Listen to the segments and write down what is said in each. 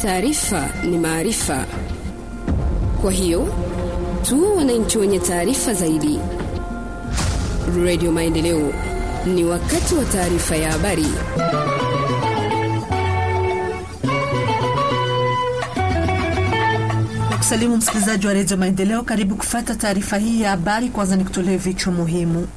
Taarifa ni maarifa, kwa hiyo tuwe wananchi wenye taarifa zaidi. Radio Maendeleo, ni wakati wa taarifa ya habari. Salimu msikilizaji wa redio Maendeleo, karibu kufata taarifa hii ya habari. Kwanza ni kutolee vichwa muhimu.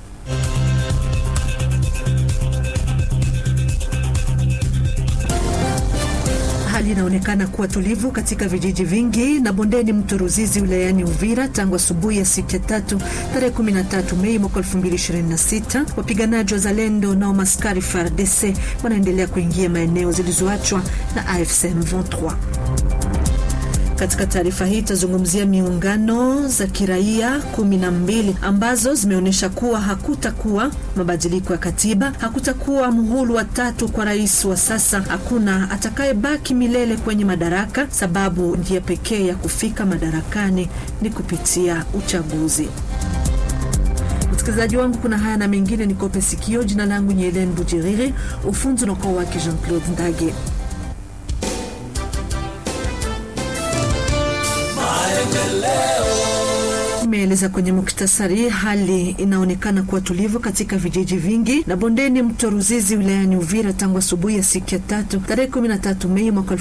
Hali inaonekana kuwa tulivu katika vijiji vingi na bondeni mto Ruzizi wilayani Uvira tangu asubuhi ya siku ya tatu tarehe 13 Mei mwaka 2026. Wapiganaji wa Zalendo na maskari FARDC wanaendelea kuingia maeneo zilizoachwa na AFC M23. Katika taarifa hii itazungumzia miungano za kiraia kumi na mbili ambazo zimeonyesha kuwa hakutakuwa mabadiliko ya katiba, hakutakuwa muhulu wa tatu kwa rais wa sasa, hakuna atakayebaki milele kwenye madaraka, sababu njia pekee ya kufika madarakani ni kupitia uchaguzi. Msikilizaji wangu, kuna haya na mengine, nikope sikio. Jina langu ni Helen Bujiriri, ufunzi unakuwa wake Jean Claude Ndage. Imeeleza kwenye muktasari, hali inaonekana kuwa tulivu katika vijiji vingi na bondeni mto Ruzizi wilayani Uvira tangu asubuhi ya siku ya tatu tarehe 13 Mei mwaka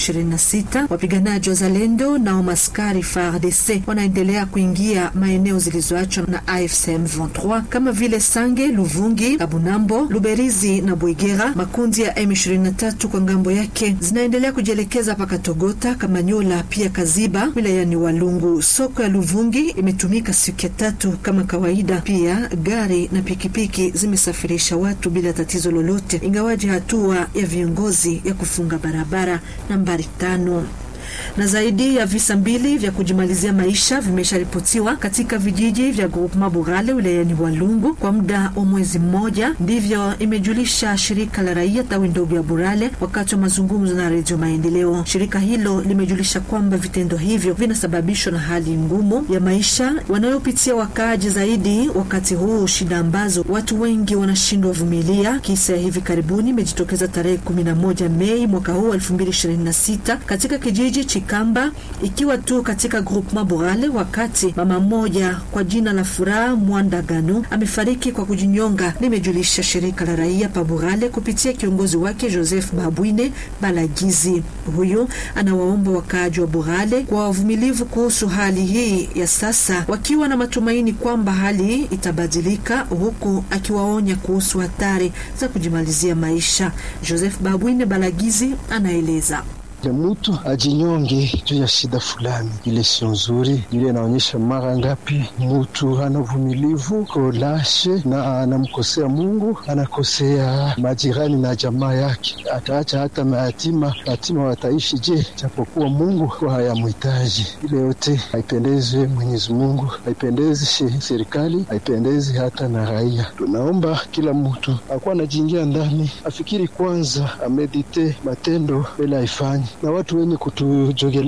2026. Wapiganaji wa Zalendo na umaskari FARDC wanaendelea kuingia maeneo zilizoachwa na AFC M23 kama vile Sange, Luvungi, Kabunambo, Luberizi na Bwegera. Makundi ya M23 kwa ngambo yake zinaendelea kujielekeza paka Togota, Kamanyola pia Kaziba wilayani Walungu. Soko ya Luvungi tumika siku ya tatu kama kawaida. Pia gari na pikipiki zimesafirisha watu bila tatizo lolote, ingawaji hatua ya viongozi ya kufunga barabara nambari tano na zaidi ya visa mbili vya kujimalizia maisha vimesharipotiwa katika vijiji vya Groupement Burale wilayani Walungu kwa muda wa mwezi mmoja. Ndivyo imejulisha shirika la raia tawi ndogo ya Burale wakati wa mazungumzo na Redio Maendeleo. Shirika hilo limejulisha kwamba vitendo hivyo vinasababishwa na hali ngumu ya maisha wanayopitia wakaaji, zaidi wakati huu, shida ambazo watu wengi wanashindwa vumilia. Kisa ya hivi karibuni imejitokeza tarehe 11 Mei mwaka huu 2026 katika kijiji Chikamba ikiwa tu katika groupement Borale, wakati mama mmoja kwa jina la Furaha Mwandagano amefariki kwa kujinyonga, limejulisha shirika la raia pa Borale kupitia kiongozi wake Joseph Babwine Balagizi. Huyu anawaomba wakaaji wa Borale kwa wavumilivu kuhusu hali hii ya sasa, wakiwa na matumaini kwamba hali itabadilika, huku akiwaonya kuhusu hatari za kujimalizia maisha. Joseph Babwine Balagizi anaeleza Mutu ajinyonge juu ya shida fulani, ile sio nzuri. Ile inaonyesha mara ngapi mutu hana uvumilivu, kolashe na anamkosea Mungu, anakosea majirani na jamaa yake, ataacha hata mayatima. Yatima wataishi je? Japokuwa Mungu hayamhitaji. Ile yote haipendezi Mwenyezi Mungu, haipendezi serikali, haipendezi hata na raia. Tunaomba kila mtu akuwa anajiingia ndani, afikiri kwanza, amedite matendo mbele aifanye na watu wenye kutujogelea